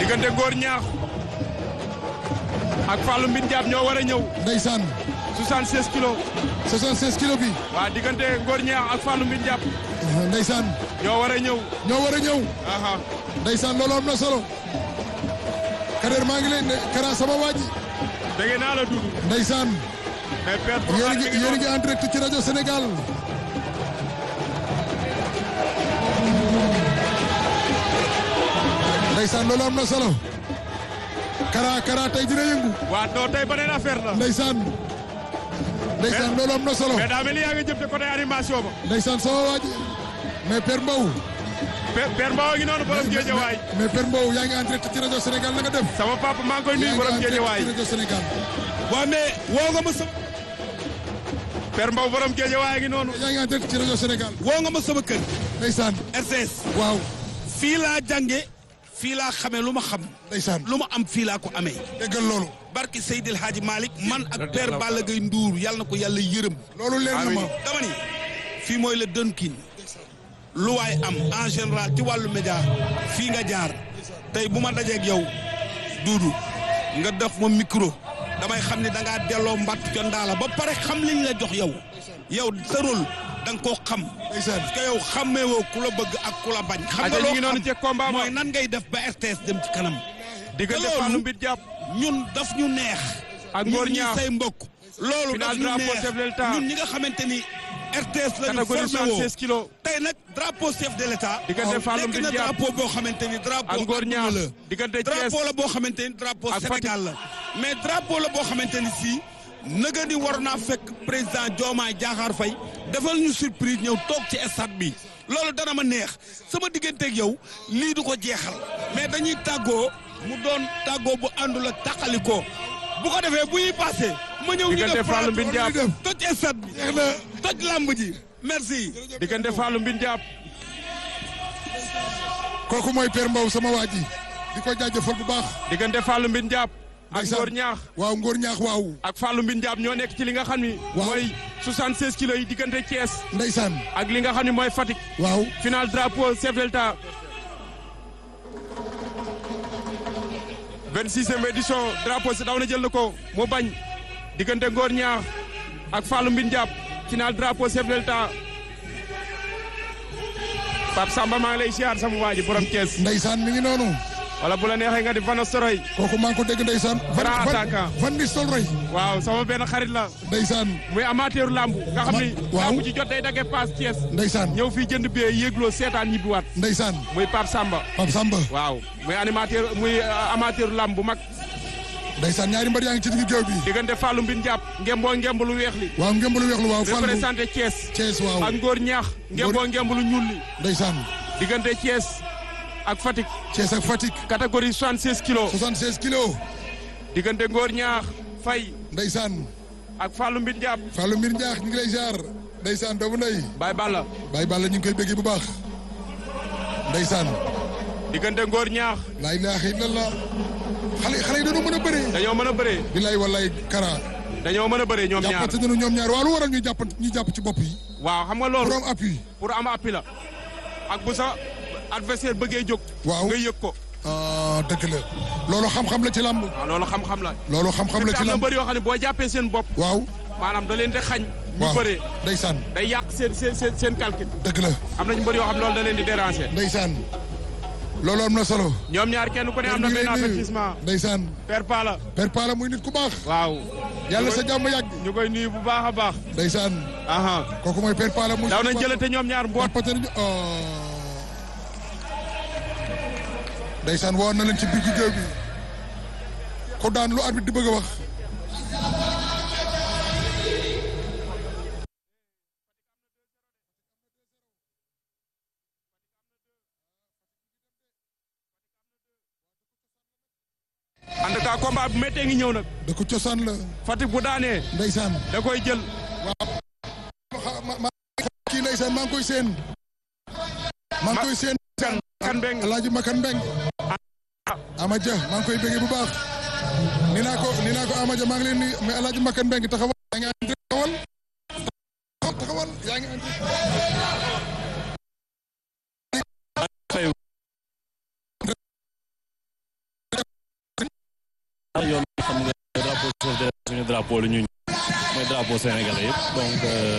diggante góor ñaax ak Fallou Mbine Diab ñoo war a ñëw ndeysaan 76 kilos 76 kilo bi waa diggante góor ñaax ak Fallou Mbine Diab ndeysaan ñoo war a ñëw ñoo war a ñëw aha ndeysaan loolu am na solo Kader maa ngi leen ne Kara sama waa ji dégg naa la dugg ndeysaan mais père yéen a Bocar ngi mi ngi yéen a noonu. ngi en direct ci rajo Sénégal ndeysaan loolu am na solo Kara Kara tey dina yëngu waa non tey beneen affaire la ndeysaan ndeysaan loolu am na solo mais daa mel ni yaa ngi jëm te côté animation ba ndeysaan sama waa ji mais Père Mbow Père Père Mbaw ngi noonu borom Géejawaay mais Père Mbow yaa ngi en direct ci rajo Sénégal na nga def sama papa maa ngi koy nuyu yaa ngi borom en direct Géejawaay ci rajo Sénégal waa mais woo nga ma sama Père Mbaw borom Géejawaay ngi noonu yaa ngi en direct ci rajo Sénégal woo nga ma sama kër ndeysaan RTS waaw fii laa jànge fii laa xamee lu ma xam ndeysaan lu ma am fii laa ko amee déggal loolu barki Seydil Hadji Malick man ak père Balla Gaye Ndour yàlla na ko yàlla yërëm loolu leer na ma dama ni fii mooy le Dunkin lu waay am en général ci wàllu média fii nga jaar tey bu ma dajeeg yow duudu nga def ma micro damay xam ne da ngaa delloo mbattu ca ndaala ba pare xam liñ la jox yow yow sa rôle da nga koo xam ndeysaan parce que yow xàmmeewoo ku la bëgg ak ku la bañ xam nga aja ñu loo ngi noonu ci xam combat ba mooy nan ngay def ba RTS dem ci kanam diggante te loolu- Fallou Mbine Diab ñun daf ñu neex Ak Ngor ñun ñi Ñaax. say mbokk loolu Final daf ñu drapeau neex chef de l'État. ñun ñi nga xamante ni RTS la ñu catégorie formé woo 76 kilos tey nag drapeau chef de l'État Diggante Fallou nekk na Mbine Diab. drapeau boo xamante ni drapeau ak Ngor adduna Ñaax la diggante Thiès drapeau la boo xamante ni drapeau ak Fatick. Sénégal la mais drapeau la boo xamante ni si nëga ni war naa fekk président Diomaye Diakhar Faye defal ñu surprise ñëw toog ci stade bi loolu dana ma neex sama digganteeg yow lii du ko jeexal mais dañuy tàggoo mu doon tàggoo bu àndul ak tàqalikoo bu ko defee bu ñuy passé ma ñëw ñu Diggante def Fallou Mbine Diab. toj stade bi toj lamb ji merci diggante Fallou Mbine Diab kooku mooy Père Mbow sama waa ji di ko jaajëfal bu baax diggante Fallou Mbine Diab ak ndeysaan. Ngor Ñaax waaw Ngor ñaax waaw ak Fallou Mbine Diab ñoo nekk ci li nga xam ni Waaw. mooy 76 kilos yi diggante Thiès ndeysaan ak li nga xam ni mooy Fatick waaw final drapeau chef de l'État 26e édition drapeau si daw na jël na ko mu bañ diggante Ngor Ñaax ak Fallou Mbine Diab final drapeau chef de l'État Pape Samba maa ngi lay siyaar sama waa ji borom Thiès ndeysaan mi ngi noonu wala bu la neexee nga di Vano Soroy kooku maa ngi ko dégg ndeysaan Grand attaquant. Van Nistelrooy waaw sama benn xarit la ndeysaan muy amateur lamb nga xam ni waaw. lamb ci jot day dagge paas Thiès ndeysaan ñëw fii jënd bee yéegloo seetaan ñibbiwaat ndeysaan muy Pape Samba Pape Samba waaw muy animateur muy euh, amateur lamb bu mag ndeysaan ñaari mbër yaa ngi ci digg géew bi diggante Fallou Mbine Diab ngemboo ngemb lu weex li waaw ngemblu weex lu waaw Fallou représenté Thiès Thiès waaw ak Ngor Ñaax ngemboo ngemb lu ñuul li ndeysaan diggante Thiès ak Fatick Thiès ak Fatick catégorie 76 kilos 76 kilos diggante Ngor Ñaax Faye ndeysaan ak Fallou Mbine Diab Fallou Mbir Njaax ñu ngi lay jaar ndeysaan doomu ndey Baye Balla Baye Balla ñu ngi koy bëggee bu baax ndeysaan diggante Ngor Ñaax laa ilaaha illallah xale xale yi dañoo mën a bëree dañoo mën a bëree bilaay wallaay kara dañoo mën a bëree ñoom ñaar jàppante nañu ñoom ñaar waaw lu waral ñu jàpp ñu jàpp ci bopp yi waaw xam nga loolu pour am appui pour am appui la ak bu sa adversaire bëggee jóg waaw nga yëg ko ah dëgg la loolu xam-xam la ci làmb waaw loolu xam-xam la loolu xam-xam la te ci am na làmb bëri yoo xam ne boo jàppee seen bopp waaw maanaam da leen di xañ ñu waaw bëree ndeysaan day yàq seen seen seen seen calcul dëgg la am nañu bëri yoo xam ne loolu da leen di déranger ndeysaan loolu am na solo ñoom ñaar kenn ku ne am na ñu ngi benn lay nuyu. avertissement ndeysaan père Pala Père Pala muy nit ku baax waaw yàlla sa jàmm yàgg ñu koy nuyu bu baax a baax ndeysaan aha kooku mooy Père Pala muy daw nañ jëlate ñoom ñaar mboot jàppante nañu ndeysaan woon na leen ci digg géew bi ku daan lu arbitre di bëgg a wax en tout cas combat bu méttee ngi ñëw nag da ko cosaan la Fatick bu daanee ndeysaan da koy jël xa- ma- ma- kii ndeysaan maa ngi koy seen maa ngi koy seen kan kan beng alaaji makan mbeng amaja maa ngi koy bëggee bu baax ni naa ko ni naa ko amaja maa ngi leen ni mais alaaji makan mbeng taxawal yaa ngi en direct taxawal taxawal yaa ngi en direct suñu drapeau la ñu mooy drapeau sénégalais yëpp donc